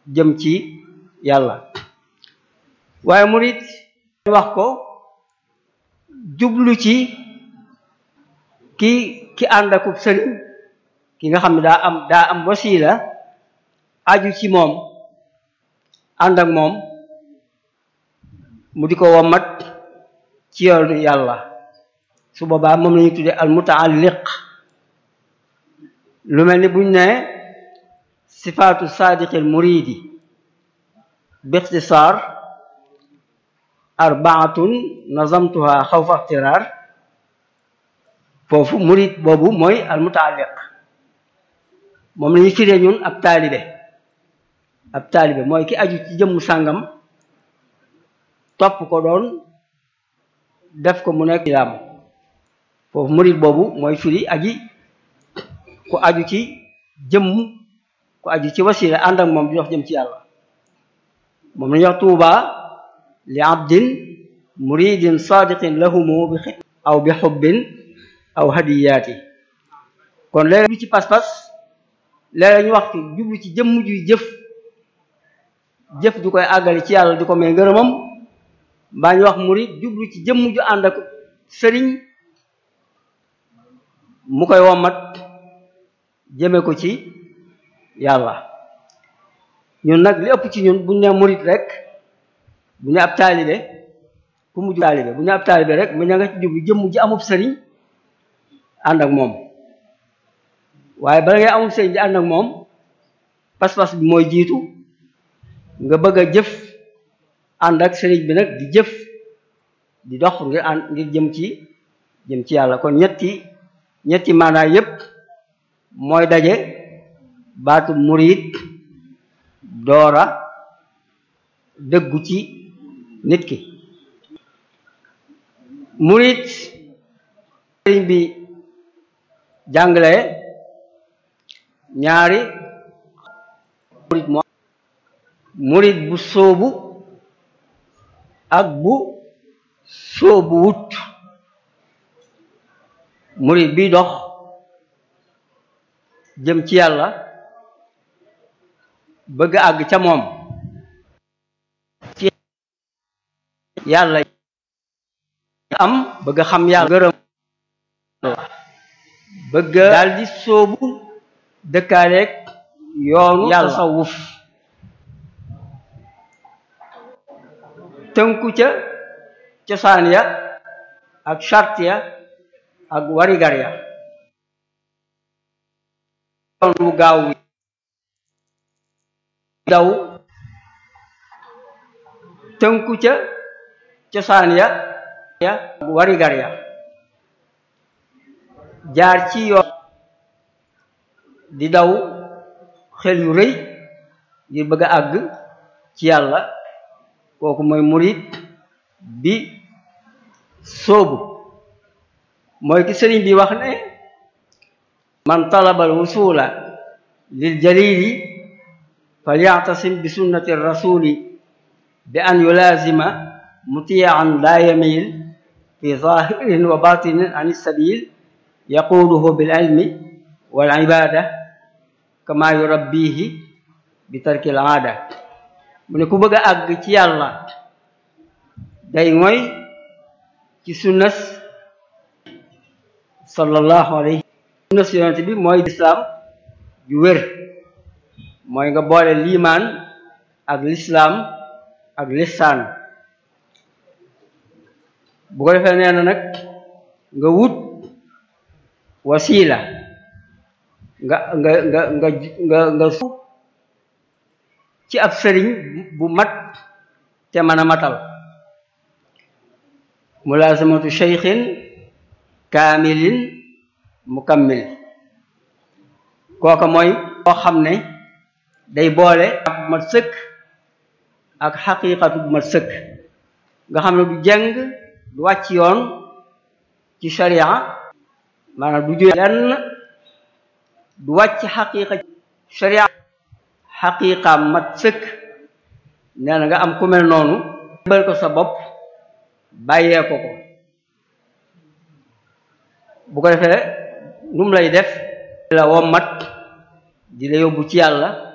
jëm ci yàlla waaye murid wax ko jublu ci ki ki ànd akub sëriñ ki nga xam ne daa am daa am wasiila aju ci moom ànd ak moom mu di ko wommat ci yoonu yàlla su boobaa moom la ñuy tuddee al mutaalliq lu mel ni buñ ne sifaatu saadiqil muridi bixtisaar arbaatun nazamtuha xawfa ixtiraar foofu murid boobu mooy al mutaalliq moom la ñuy firee ñun ab taalibe ab taalibe mooy ki aju ci jëmm sàngam topp ko doon def ko mu nekk islaam foofu murid boobu mooy firi aji ku aju ci jëmm ku aju ci wasila ànd ak moom di dox jëm ci yàlla moom lañuy wax tuuba li abdin muridin sadiqin lahumu bi aw bi xubbin aw hadiyaati kon léeg bi ci pas-pas léeg ñu wax ci jublu ci jëmm juy jëf jëf ju koy àggale ci yàlla di ko may ngërëmam mbaa ñu wax murid jublu ci jëmm ju ànd ak sëriñ mu koy wommat jëme ko ci yàlla ñun nag li ëpp ci ñun buñ ne murid rek bu ñu ab taalibe ku mujj taalibe bu ñu ab taalibe rek mu ña nga ci jublu jëmm ji amub sëriñ ànd ak moom waaye bala ngay amub sëriñ di ànd ak moom pas-pas bi mooy jiitu nga bëgg a jëf ànd ak sëriñ bi nag di jëf di dox ngir ànd ngir jëm ci jëm ci yàlla kon ñetti ñetti maanaa yépp mooy daje baatu murid doora dëggu ci nit ki murid sëriñ bi jàngale ñaari murid moo murid bu sóobu ak bu sóobu wut murid bi dox jëm ci yàlla bëgg àgg ca moom ci yàlla am bëgg xam yàlla gërëm bëgg daldi sóobu dëkkaaleeg yoonu yàlla tasawuf tënku ca cosaan ya ak chart ya ak warigar ya yoon wu gaaw wi daw tënku ca cosaan ya ya ak warigar ya jaar ci yoon di daw xel yu rëy ngir bëgg a àgg ci yàlla kooku mooy murid bi sóobu mooy ki sëriñ bi wax ne man talaba al wusula lil jalili falyactasim bi sunnati rasuli bi an yulaazima mutiyan la yamil fi zahirin wa batinin an sabil yaquuduhu bil ilmi wal ibada kama yurabbihi bi tarkil aada mu ne ku bëgg a àgg ci yàlla day mooy ci sunnas sallallahu alayhi sunnas yonent bi mooy lislaam ju wér mooy nga boole liimaan ak lislaam ak lisaan bu ko defee nee na nag nga wut wasiila nga nga nga nga nga nga ci ab sëriñ bu mat te mën a matal mulaasamatu cheykhin kaamilin mukammil kooka mooy koo xam ne day boole ak bu mat sëkk ak xaqiiqatu bu mat sëkk nga xam ne du jeng du wàcc yoon ci sharia maanaam du jóge lenn du wàcc xaqiiqa sharia xaqiiqaam mat sëkk nee na nga am ku mel noonu bël ko sa bopp bàyyee ko ko bu ko defee nu mu lay def la wommat di la yóbbu ci yàlla